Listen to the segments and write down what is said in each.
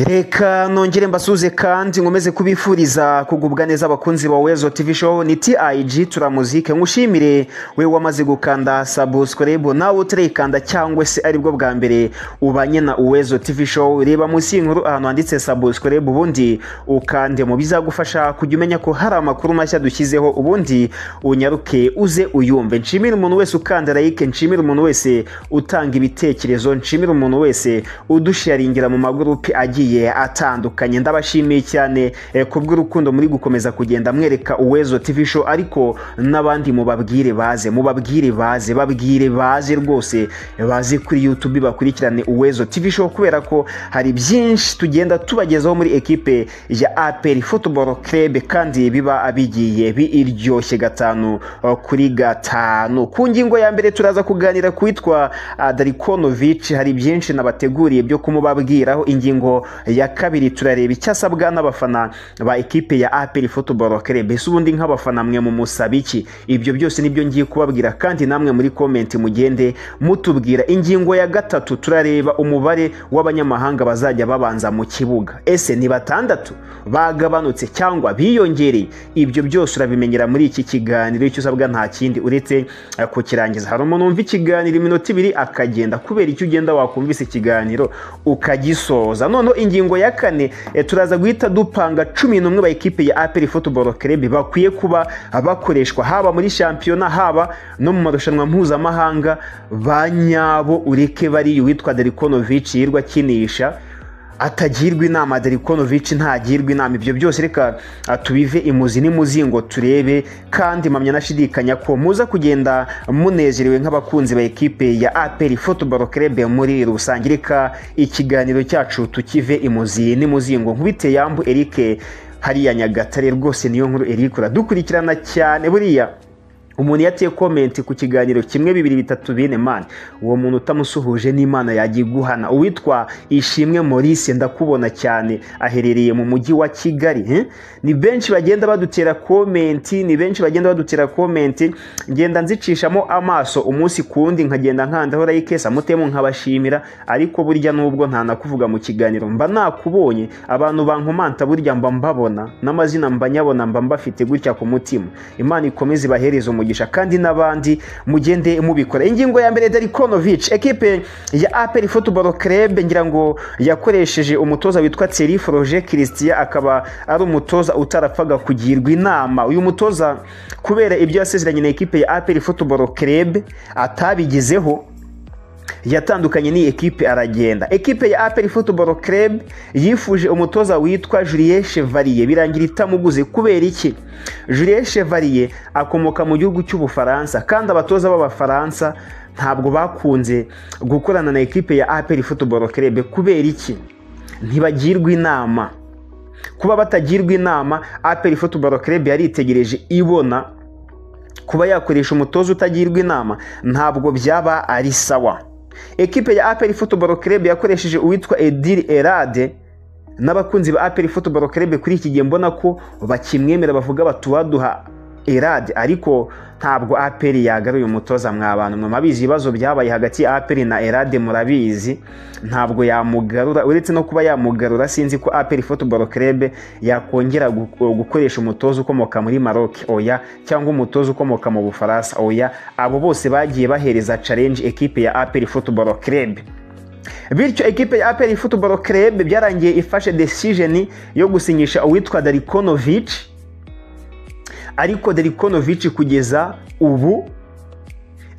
reka nongere mbasuze kandi nkomeze kubifuriza kugubwa neza abakunzi ba wezo tv show ni tig turamuzike nkushimire we wamaze gukanda subscribe nawe utarikanda cyangwa se aribwo bwa mbere ubanye na uwezo tv show reba munsi y'inkuru ahantu handitse subscribe ubundi ukande mu bizagufasha kujya umenya ko hari amakuru mashya dushyizeho ubundi unyaruke uze uyumve nshimire umuntu wese ukanda like nshimire umuntu wese utanga ibitekerezo nshimire umuntu wese udusharingira mu magurupe agiye atandukanye ndabashimiye cyane eh, kubw'urukundo muri gukomeza kugenda mwereka uwezo tv show ariko n'abandi mubabwire baze mubabwire baze babwire baze rwose eh, baze kuri youtube bakurikirane uwezo tv show kubera ko hari byinshi tugenda tubagezaho muri ekipe ya apr football club kandi biba bigiye biryoshye gatanu eh, kuri gatanu ku ngingo ya mbere turaza kuganira kuwitwa darikonovic hari byinshi nabateguriye byo kumubabwiraho ingingo ya kabiri turareba icyo asabwa n'abafana ba ekipe ya aperi futuboro kere mbese ubundi nk'abafana mwe mu musaba iki ibyo byose nibyo ngiye kubabwira kandi namwe muri komenti mugende mutubwira ingingo ya gatatu turareba umubare w'abanyamahanga bazajya babanza mu kibuga ese ni batandatu bagabanutse cyangwa biyongereye ibyo byose urabimenyera muri iki kiganiro icyo usabwa nta kindi uretse eh, kukirangiza hari umuntu wumva ikiganiro iminota ibiri akagenda kubera icyo ugenda wakumvise ikiganiro ukagisoza none noneho ingingo ya kane eh, turaza guhita dupanga cumi n'umwe ba ekipe ya aperi football club bakwiye kuba bakoreshwa haba muri shampiyona haba no mu marushanwa mpuzamahanga ba nyabo ureke bari uwitwa derikonovic yirwa akinisha atagirwa inama Derikonovic ntagirwa inama ibyo byose reka tubive imuzi n'imuzingo turebe kandi mpamya nashidikanya ko muza kugenda munezerewe nk'abakunzi ba ekipe ya APR Football Club muri rusange reka ikiganiro cyacu tukive imuzi n'imuzingo nkubite yambu Eric hariya Nyagatare rwose niyo nkuru Eric uradukurikirana cyane buriya umuntu yatiye komenti ku kiganiro kimwe bibiri bitatu bine mani uwo muntu utamusuhuje n'imana yagiye guhana uwitwa ishimwe maurice ndakubona cyane aherereye mu mujyi wa kigali eh? ni benshi bagenda badutera komenti ni benshi bagenda badutera komenti ngenda nzicishamo amaso umunsi ku wundi nkagenda nkandaho like samutemu nkabashimira ariko burya nubwo ntanakuvuga mu kiganiro mba nakubonye abantu bankomanta burya mba mbabona n'amazina mba nyabona mba mbafite gutya ku mutima imana ikomeze ibahereze umuntu umugisha kandi n'abandi mugende mubikora ingingo ya mbere Darikonovic ekipe ya APR Football Club ngira ngo yakoresheje umutoza witwa Thierry Froger Christian akaba ari umutoza utarapfaga kugirwa inama uyu mutoza kubera ibyo yasezeranye na ekipe ya APR Football Club atabigezeho yatandukanye n'iyi ekipe aragenda ekipe ya aperi futuboro Club yifuje umutoza witwa Julien Chevalier birangira itamuguze kubera iki Julien Chevalier akomoka mu gihugu cy'ubufaransa kandi abatoza b'abafaransa ntabwo bakunze gukorana na ekipe ya aperi futuboro Club kubera iki ntibagirwa inama kuba batagirwa inama aperi futuboro Club yaritegereje ibona kuba yakoresha umutoza utagirwa inama ntabwo byaba ari sawa ekipe ya aperi futuboro kerebe yakoresheje uwitwa ediri erade n'abakunzi ba aperi futuboro kerebe kuri iki gihe mbona ko bakimwemera bavuga batuwaduha erade ariko ntabwo aperi yagaruye umutoza mwabantu mwe mabizi ibibazo byabaye hagati ya aperi na erade murabizi ntabwo yamugarura uretse no kuba yamugarura sinzi ko aperi futuboro kerebe yakongera gukoresha umutoza ukomoka muri maroke oya cyangwa umutoza ukomoka mu bufaransa oya abo bose bagiye bahereza challenge ekipe ya aperi futuboro kerebe bityo ekipe ya aperi futuboro kerebe byarangiye ifashe desijeni yo gusinyisha uwitwa darikonovici ariko Derikonovic kugeza ubu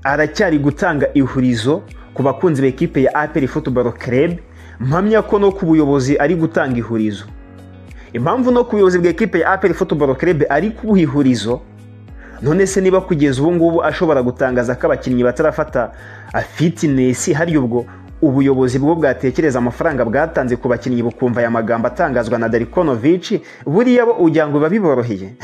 aracyari gutanga ihurizo ku bakunzi b'ekipe ya aperi futuboro kerebe mpamya ko no ku buyobozi ari gutanga ihurizo impamvu no ku buyobozi bw'ekipe ya aperi futuboro kerebe ari kubuha ihurizo none se niba kugeza ubu ngubu ashobora gutangaza ko abakinnyi batarafata fitinesi hari ubwo ubuyobozi bwo bwatekereza amafaranga bwatanze ku bakinnyi bukumva aya magambo atangazwa na Derikonovic buriya bo ujya ngo biba biboroheye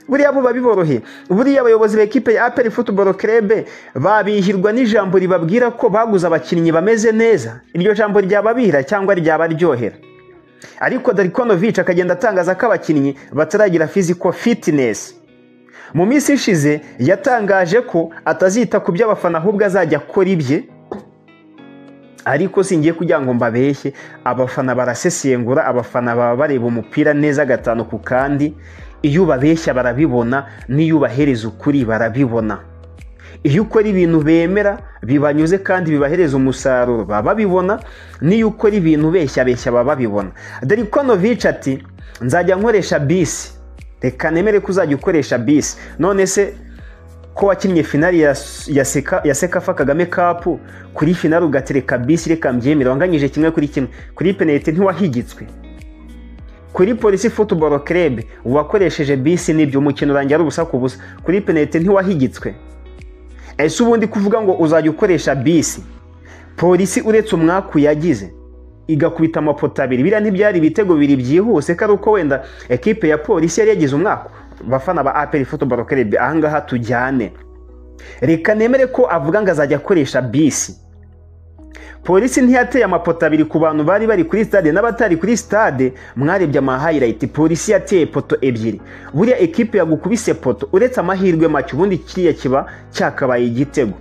buriya buba biboroheye buriya abayobozi b'ekipe ya aperi futuboro kerebe babihirwa n'ijambo ribabwira ko baguze abakinnyi bameze neza iryo jambo ryababihira cyangwa ryabaryohera ariko Darikonovic akagenda atangaza ko abakinnyi bataragira fiziko fitinesi mu minsi ishize yatangaje ko atazita ku by'abafana ahubwo azajya akora ibye ariko singiye kugira ngo mbabeshye abafana barasesengura abafana baba bareba umupira neza gatanu ku kandi iyo ubabeshya barabibona n'iyo ubahereza ukuri barabibona iyo ukora ibintu bemera bibanyuze kandi bibahereza umusaruro baba babibona n'iyo ukora ibintu ubeshya beshya baba babibona dore ko novici ati nzajya nkoresha bisi reka nemere ko uzajya ukoresha bisi none se ko wakinnye finari ya sekafa kagame kapu kuri finari ugatereka bisi reka mbyemere wanganyije kimwe kuri kimwe kuri penaliti ntiwahigitswe kuri polisi futuboro kerebe uwakoresheje bisi nibyo umukino urangira ari ubusa ku busa kuri penaliti ntiwahigitswe ese ubundi kuvuga ngo uzajya ukoresha bisi polisi uretse umwaku yagize igakubita amapoto abiri biriya ntibyari ibitego bibiri byihuse ko ari uko wenda ekipe ya polisi yari yagize umwaka bafana ba aperi futuboro kerebe ahangaha tujyane reka nemere ko avuga ngo azajya akoresha bisi polisi ntiyateye amapoto abiri ku bantu bari bari kuri sitade n'abatari kuri sitade mwarebye amahayirayiti polisi yateye poto ebyiri buriya ekipe yagukubise poto uretse amahirwe make ubundi kiriya kiba cyakabaye igitego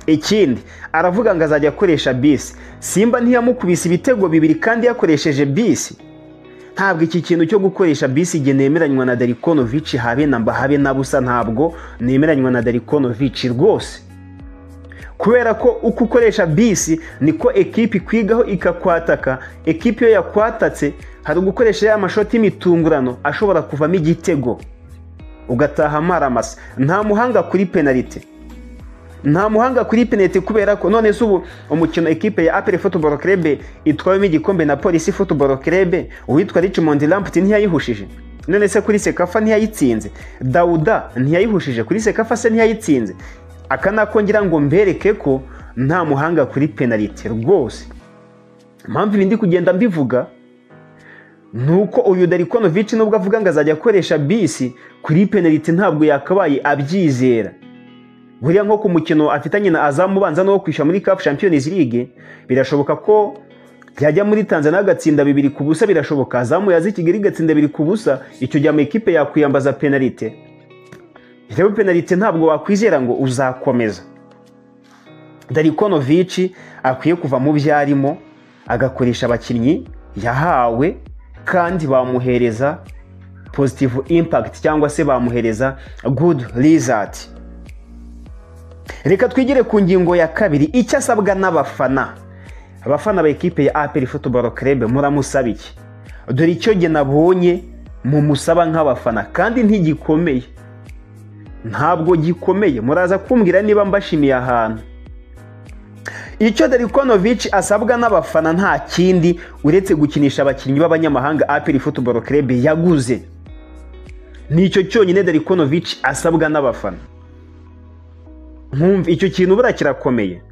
ikindi aravuga ngo azajya akoresha bisi simba ntiyamukubise ibitego bibiri kandi yakoresheje bisi ntabwo iki kintu cyo gukoresha bisi igihe nemeranywa na darikonovici habe na mbahabe na busa ntabwo nemeranywa na darikonovici rwose kubera ko uko ukoresha bisi niko ekipi ikwigaho ikakwataka ekipi iyo yakwatatse hari ugukoresha ya mashoti y'imitunguranyo ashobora kuvamo igitego ugataha amaramasa nta muhanga kuri penalite nta muhanga kuri penaliti kubera ko none se ubu umukino ekipe ya aperi futuboro kerebe itwawemo igikombe na polisi futuboro kerebe uwitwa Richmond Lamputi ntiyayihushije none se kuri sekafa ntiyayitsinze dawuda ntiyayihushije kuri sekafa se ntiyayitsinze aka nakongera ngo mbereke ko nta muhanga kuri penaliti rwose impamvu ibi ndi kugenda mbivuga ni uko uyu darikonovici nubwo avuga ngo azajya akoresha bisi kuri penaliti ntabwo yakabaye abyizera buriya nko ku mukino afitanye na azamu ubanza n'uwo kwishyura muri kapu Champions League birashoboka ko yajya muri tanzania agatsinda bibiri ku busa birashoboka azamu yaza i kigali igatsinda bibiri ku busa icyo gihe amakipe yakwiyambaza penalite rero penalite ntabwo wakwizera ngo uzakomeza darikonovici akwiye kuva mu byo arimo agakoresha abakinnyi yahawe kandi bamuhereza pozitivu impakiti cyangwa se bamuhereza gudu rizati reka twigire ku ngingo ya kabiri icyo asabwa n'abafana abafana ba ekipe ya aperi futuboro kerebe muramusaba iki dore icyo jye nabonye mumusaba nk'abafana kandi ntigikomeye ntabwo gikomeye muraza kumbwira niba mbashimiye ahantu icyo darikonovici asabwa n'abafana nta kindi uretse gukinisha abakinnyi b'abanyamahanga aperi futuboro kerebe yaguze nicyo cyonyine darikonovici asabwa n'abafana nkumva icyo kintu buriya kirakomeye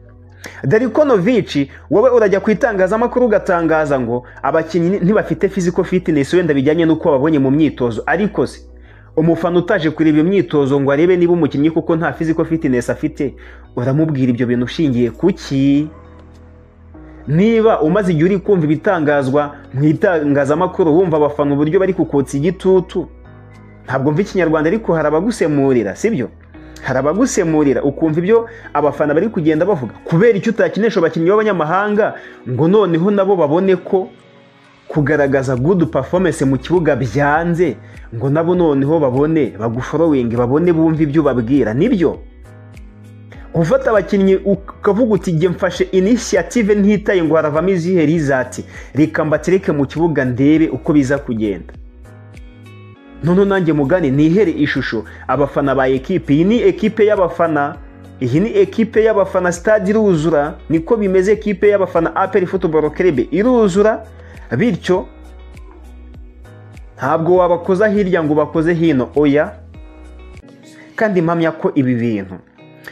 darikonovici wowe urajya ku itangazamakuru ugatangaza ngo abakinnyi ntibafite fiziko fitinesi wenda bijyanye n'uko babonye mu myitozo ariko se umufana utaje kureba imyitozo ngo arebe niba umukinnyi kuko nta fiziko fitinesi afite uramubwira ibyo bintu ushingiye kuki niba umaze igihe uri kumva ibitangazwa mu itangazamakuru wumva abafana uburyo bari kukotsa igitutu ntabwo mva ikinyarwanda ariko hari abagusemurira sibyo hari abagusemurira ukumva ibyo abafana bari kugenda bavuga kubera icyo utakinisha abakinnyi b'abanyamahanga ngo noneho nabo babone ko kugaragaza gudu pafomese mu kibuga byanze ngo nabo noneho babone baguforowinge babone bumve ibyo ubabwira nibyo gufata abakinnyi ukavuga uti jye mfashe inisiyative ntitaye ngo haravamo izihe rizati reka mbatereke mu kibuga ndebe uko biza kugenda noneho nanjye mugane nihere ishusho abafana ba ekipe iyi ni ekipe y'abafana iyi ni ekipe y'abafana sitade iruzura niko bimeze ekipe y'abafana aperi futuboro kerebe iruzura bityo ntabwo wabakoza hirya ngo ubakoze hino oya kandi mpamya ko ibi bintu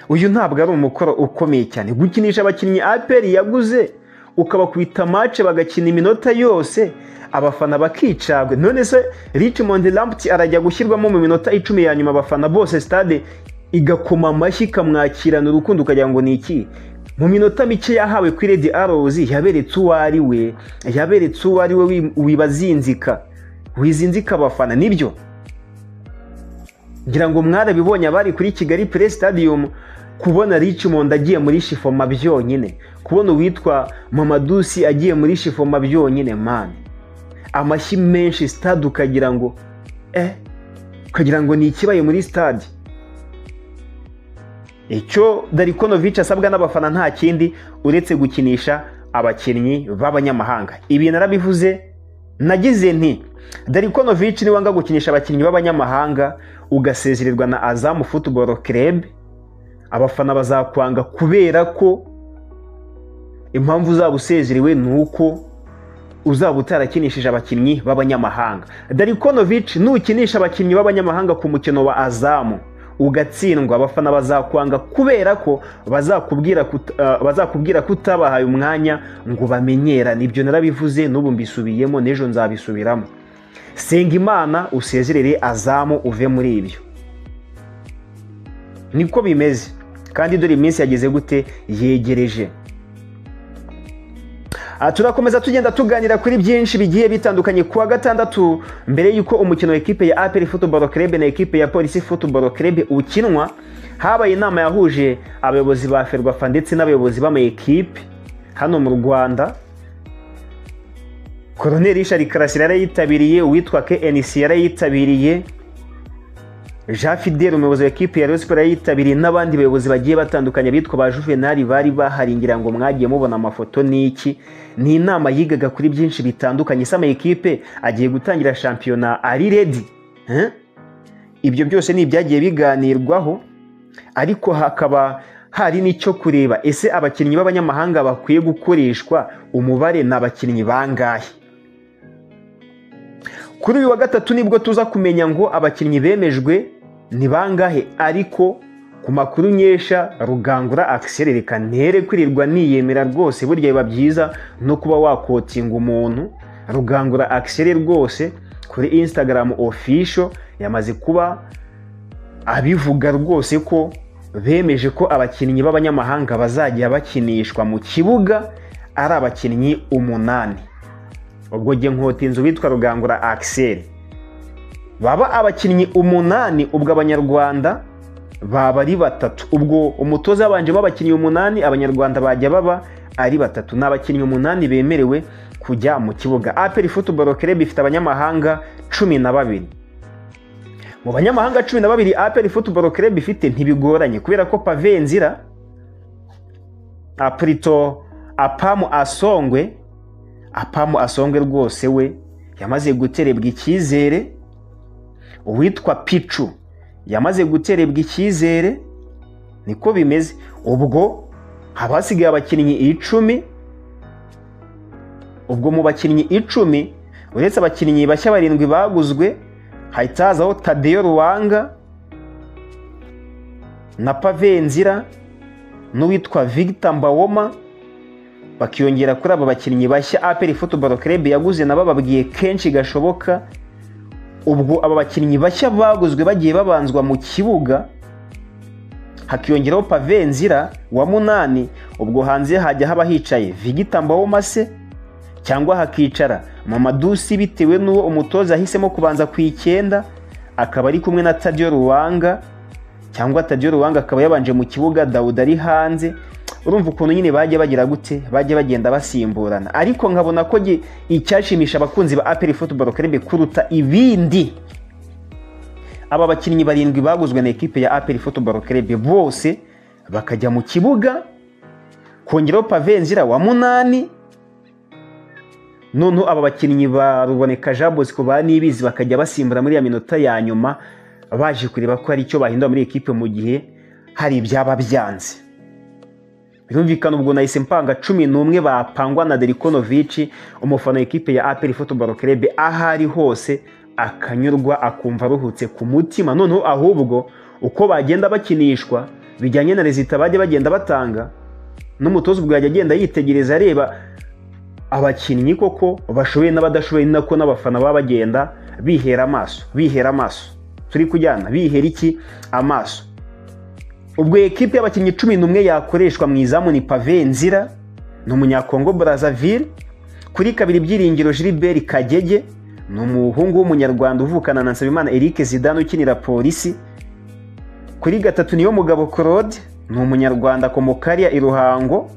uyu ntabwo ari umukoro ukomeye cyane gukinisha abakinnyi aperi yaguze ukabakubita mace bagakina iminota yose abafana bakicagwe none se Richmond Lamptey arajya gushyirwamo mu minota icumi ya nyuma abafana bose stade igakoma amashyi ikamwakirana urukundo ukagira ngo ni iki mu minota mike yahawe kuri Red Arrows yaberetse uwo ari we yaberetse uwo ari we wibazinzika wizinzika abafana nibyo ngira ngo mwarabibonye abari kuri Kigali Play Stadium kubona Richmond agiye muri shifoma byonyine kubona uwitwa mamadusi agiye muri shifoma byonyine mani amashyi menshi sitade ukagira ngo eh ukagira ngo ni ikibaye muri sitade icyo darikonovici asabwa n'abafana nta kindi uretse gukinisha abakinnyi b'abanyamahanga ibi narabivuze nagize nti darikonovici niwanga gukinisha abakinnyi b'abanyamahanga ugasezererwa na azamu futuboro kerebe abafana bazakwanga kubera ko impamvu uzaba usezerewe ni uko uzaba utarakinishije abakinnyi b'abanyamahanga darikonovici nukinisha abakinnyi b'abanyamahanga ku mukino wa azamu ugatsindwa abafana bazakwanga kubera ko bazakubwira ko utabahaye umwanya ngo bamenyerane ibyo narabivuze n'ubu mbisubiyemo n'ejo nzabisubiramo senga imana usezerere azamu uve muri ibyo niko bimeze kandi dore iminsi yageze gute yegereje turakomeza tugenda tuganira kuri byinshi bigiye bitandukanye ku wa gatandatu mbere y'uko umukino wa ekipe ya aperi futuboro kerebe na ekipe ya polisi futuboro kerebe ukinwa habaye inama yahuje abayobozi ba ferwafa ndetse n'abayobozi b'ama ekipe hano mu rwanda koroneri ishari karasi yarayitabiriye uwitwa knc yarayitabiriye jean fidel umuyobozi wa ekipi ya siporo yitabiriye n'abandi bayobozi bagiye batandukanye bitwa ba juvenali bari bahari ngira ngo mwagiye mubona amafoto n'iki ni inama yigaga kuri byinshi bitandukanye isa amayikipe agiye gutangira shampiyona ari redi ibyo byose ni ibyagiye biganirwaho ariko hakaba hari n'icyo kureba ese abakinnyi b'abanyamahanga bakwiye gukoreshwa umubare ni abakinnyi bangahe kuri uyu wa gatatu nibwo tuza kumenya ngo abakinnyi bemejwe ni bangahe ariko ku makuru nyesha rugangura akiserereka ntere kwirirwa niyemera rwose burya biba byiza no kuba wakotinga umuntu rugangura akisere rwose kuri instagram official yamaze kuba abivuga rwose ko bemeje ko abakinnyi b'abanyamahanga bazajya bakinishwa mu kibuga ari abakinnyi umunani ubwo jye nkotinze uwitwa rugangura akiseri baba abakinnyi umunani ubwo abanyarwanda baba ari batatu ubwo umutoza yabanjemo abakinnyi umunani abanyarwanda bajya baba ari batatu ni abakinnyi umunani bemerewe kujya mu kibuga aperi futuboro kerebe ifite abanyamahanga cumi na babiri mu banyamahanga cumi na babiri aperi futuboro kerebe ifite ntibigoranye kubera ko pavenzira apurito apamu asongwe apamu asongwe rwose we yamaze guterebwa icyizere uwitwa picu yamaze guterebwa icyizere niko bimeze ubwo haba hasigaye abakinnyi icumi ubwo mu bakinnyi icumi uretse abakinnyi bashya barindwi baguzwe hahita hazaho tadeyo ruwanga na pavenzira n'uwitwa vigita mbawoma bakiyongera kuri aba bakinnyi bashya aperi futuboro kerebe yaguze nabo babwiye kenshi gashoboka ubwo aba bakinnyi bashya baguzwe bagiye babanzwa mu kibuga hakiyongeraho pavenzira wa munani ubwo hanze hajya haba hicaye vigita mbawomase cyangwa hakicara mamadusi bitewe n'uwo umutoza ahisemo kubanza ku icyenda akaba ari kumwe na tadiyo ruwanga cyangwa tadiyo ruwanga akaba yabanje mu kibuga dawuda ari hanze urumva ukuntu nyine bajya bagira gute bajya bagenda basimburana ariko nkabona ko icyashimisha abakunzi ba aperi futuboro kerebe kuruta ibindi aba bakinnyi barindwi baguzwe na ekipe ya aperi futuboro kerebe bose bakajya mu kibuga kongeraho pavenzira wa munani noneho aba bakinnyi ba ruboneka jean bosco ba nibizi bakajya basimbura muri ya minota ya nyuma baje kureba ko hari icyo bahindura muri ekipe mu gihe hari ibyaba byanze birumvikana ubwo nahise mpanga cumi n'umwe bapangwa na derikonovici umufana w'ikipe ya aperi futuboro kerebe aho ari hose akanyurwa akumva aruhutse ku mutima noneho ahubwo uko bagenda bakinishwa bijyanye na rezita bajya bagenda batanga n'umutoza ubwo yajya agenda yitegereza areba abakinnyi koko bashoboye n'abadashoboye nako n'abafana baba bagenda bihera amaso bihera amaso turi kujyana bihera iki amaso ubwo ekipe y'abakinnyi cumi n'umwe yakoreshwa mu izamu ni pavenzira ni umunyakongo Brazzaville kuri kabiri byiringiro Gilbert kagege ni umuhungu w'umunyarwanda uvukana na nsabimana eric zidane ukinira polisi kuri gatatu niyo mugabo claude ni umunyarwanda komokaria i ruhango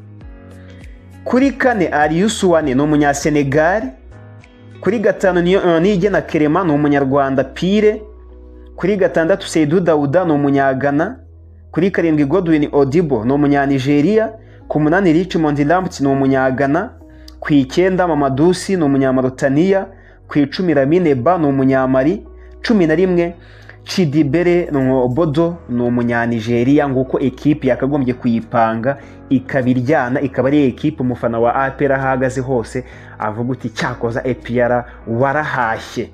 kuri kane ariyusuwane ni umunyasenegali kuri gatanu niyo- niyigena kerema ni umunyarwanda pire kuri gatandatu seidu dawuda ni umunyagana kuri karindwi godwin odibo ni umunyanigeriya ku munani richmond lambert ni umunyagana ku icyenda mamadusi ni umunyamaritaniya ku icumi ramine ba ni umunyamari cumi na rimwe cidibere bodo ni umunyanigeriya nguko ekipi yakagombye kuyipanga ikaba iryana ikaba ari ekipi umufana wa apr ahagaze hose avuga uti cyakoza epr warahashye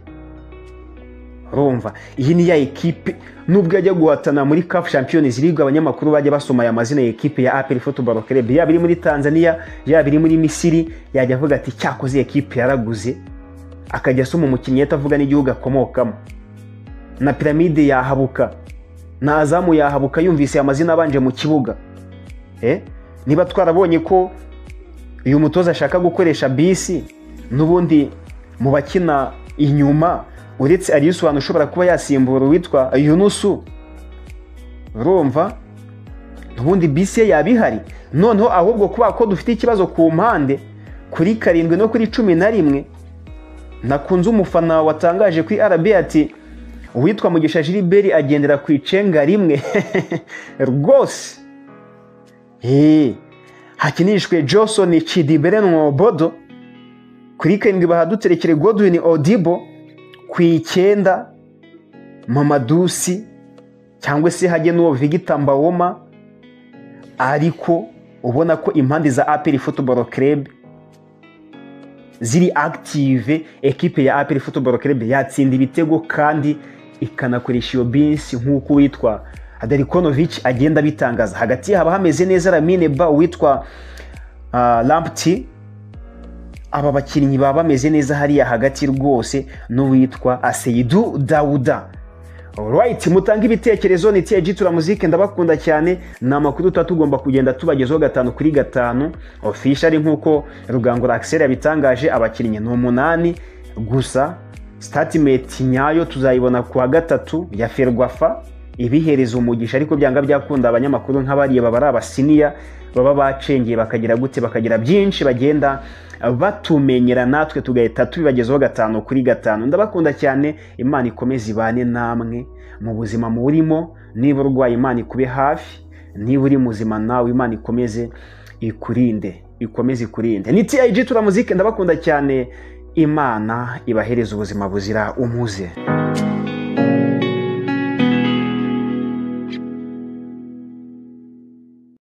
urumva iyi ni ya ekipe nubwo yajya guhatana muri kafu champions league abanyamakuru bajya basoma aya mazina ya ekipe ya apel football club yaba iri muri tanzania yaba iri muri misiri yajya avuga ati cyakoze iyi ekipe yaraguze akajya asoma umukinnyi ahita avuga n'igihugu akomokamo na piramide yahabuka na azamu yahabuka yumvise aya mazina abanje mu kibuga Eh? niba twarabonye ko uyu mutoza ashaka gukoresha bisi n'ubundi mu bakina inyuma uretse ariyusubanura ushobora kuba yasimbura uwitwa yunusu urumva ubundi bisi ye yaba ihari noneho ahubwo kuba ko dufite ikibazo ku mpande kuri karindwi no kuri cumi na rimwe nakunze umufana watangaje kuri rb ati uwitwa mugisha jiriberi agendera ku icenga rimwe rwose Hey, hakinishwe Johnson Chidibere Nwobodo kuri karindwi bahaduterekere Godwin Odibo ku icyenda Mamadusi cyangwa se hajye n'uwo Victor Mbawoma ariko ubona ko impande za APR Football Club ziri active ekipe ya APR Football Club yatsinda ibitego kandi ikanakoresha iyo bisi nk'uko witwa Adarikonovic agenda abitangaza hagati ye haba hameze neza Lamine Ba witwa uh, Lamptey aba bakinnyi baba bameze neza hariya hagati rwose n'uwitwa Aseidu Dawuda Alright, mutange ibitekerezo ni TG Tura Music ndabakunda cyane ni amakuru tuba tugomba kugenda tubagezaho gatanu kuri gatanu official nkuko Rugangura Axel yabitangaje abakinnyi ni umunani gusa statement nyayo tuzayibona ku wa gatatu ya Ferwafa ibihereza umugisha ariko byanga byakunda abanyamakuru nk'abariya baba ari abasiniya baba bacengeye bakagira gute bakagira byinshi bagenda batumenyera natwe tugahita tubibagezaho gatanu kuri gatanu ndabakunda cyane imana ikomeze ibane namwe mu buzima murimo niba urwaye imana ikube hafi niba uri muzima nawe imana ikomeze ikurinde ikomeze ikurinde ni tiyayiji turamuzike ndabakunda cyane imana ibahereza ubuzima buzira umuze